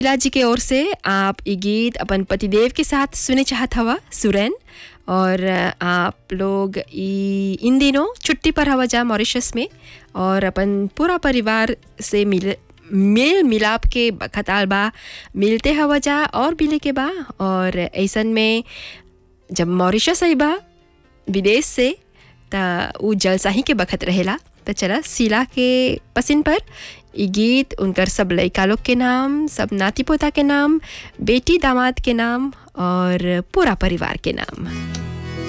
शीला जी के ओर से आप ये गीत अपन पतिदेव के साथ सुने चाहत हवा सुरैन और आप लोग ई इन दिनों छुट्टी पर हवा जा मॉरिशस में और अपन पूरा परिवार से मिल मेल मिलाप के खताल बा मिलते हवा जा और मिले के बा और ऐसन में जब मॉरिशस आई बा विदेश से त उ जलसाही के बखत रहेला त चला शीला के पसिन पर ई गीत उनकर सब लड़का लोग के नाम सब नाती पोता के नाम बेटी दामाद के नाम और पूरा परिवार के नाम